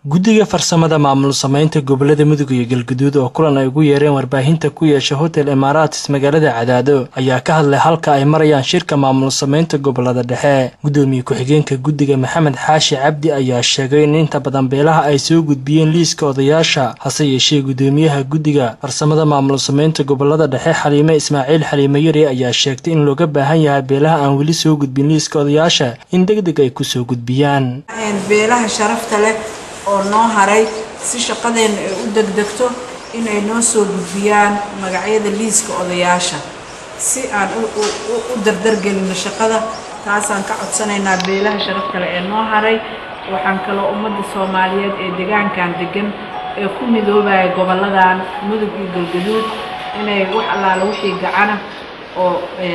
guddiga farsamada maamul sameynta gobolada mudug iyo galguduud oo kulan ay ugu yeereen warbaahinta ku yeesha hotel imaaratis magaalada cadaado ayaa ka hadlay halka ay marayaan shirka maamul sameynta gobolada dhexe guddoomiye ku-xigeenka guddiga maxamed xaashi cabdi ayaa sheegay in inta badan beelaha ay soo gudbiyeen liiska odayaasha hase yeeshee guddoomiyaha guddiga farsamada maamul sameynta gobolada dhexe xaliime ismaaciil xaliime yari ayaa sheegtay in looga baahan yahay beelaha aan weli soo gudbin liiska odayaasha in deg deg ay kusoo gudbiyaan beelaha sharafta leh oo noo haray si shaqadeenna ay u degdegto inay noo soo gudbiyaan magacyada liiska odayaasha si aan u dardargelino shaqada taasaan ka codsanaynaa beelaha sharafta leh ee noo haray waxaan kaloo ummadda soomaaliyeed ee deegaankan degan ee ku midoobaya gobolladan mudug iyo galgaduud inay wax allaala wixii gacana oo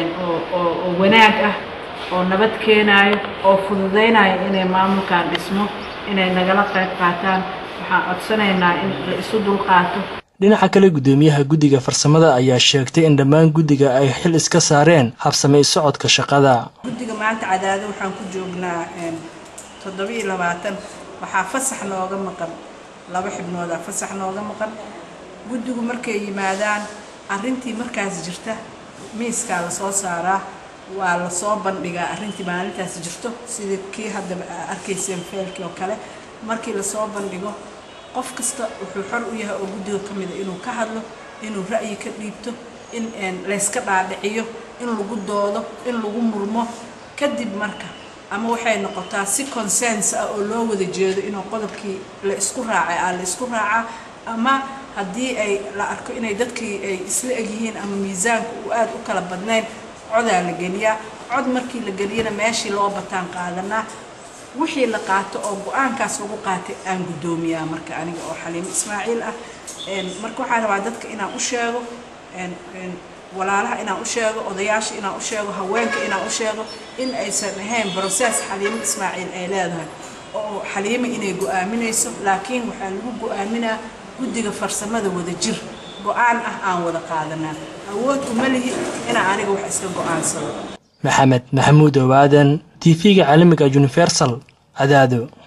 oo wanaag ah oo nabad keenaayo oo fududaynayo inay maamulkan dhismo inay nagala qayb qaataan waxaan codsanaynaa in la isu dulqaato dhinaca kale guddoomiyaha guddiga farsamada ayaa sheegtay in dhammaan guddiga ay xil iska saareen habsamay socodka shaqada guddiga maanta cadaado waxaan ku joognaa toddobiiyo labaatan waxaa fasax nooga maqan laba xibnooda fasax nooga maqan guddigu markay yimaadaan arrintii markaas jirta miiskaa lasoo saaraa waa lasoo bandhigaa arrintii maalintaas jirto sidii kii haddaba arkayseen feelkii oo kale markii lasoo bandhigo qof kasta wuxuu xor u yahay oo guddiga ka mida inuu ka hadlo inuu ra'yi ka dhiibto in layska dhaadhiciyo in lagu doodo in lagu murmo kadib marka ama waxay noqotaa si consens ah oo loo wada jeedo inuu qodobkii la isku raacay aa la isku raacaa ama haddii ay la arko inay dadkii ay isla egyihiin ama miisaanka uu aada u kala badnayn codaa la geliyaa cod markii la geliyana meeshii loo bataan qaadanaa wixii la qaato oo go-aankaas lagu qaatay aan guddoomiyaa marka aniga oo xaliimo ismaaciil ah marka waxaan rabaa dadka inaan u sheego walaalaha inaan u sheego odayaasha inaan u sheego haweenka inaan u sheego in aysan ahayn brocess xaliimo ismaaciil ay leedahay oo xaliimo inay go-aaminayso laakiin waxaa lagu go-aaminaa guddiga farsamada wada jir go-aan ah aan wada qaadanaa awood uma lihi inaan aniga wax iska go-aansado maxamed maxamuud owaadan t v-ga caalamiga universal cadaado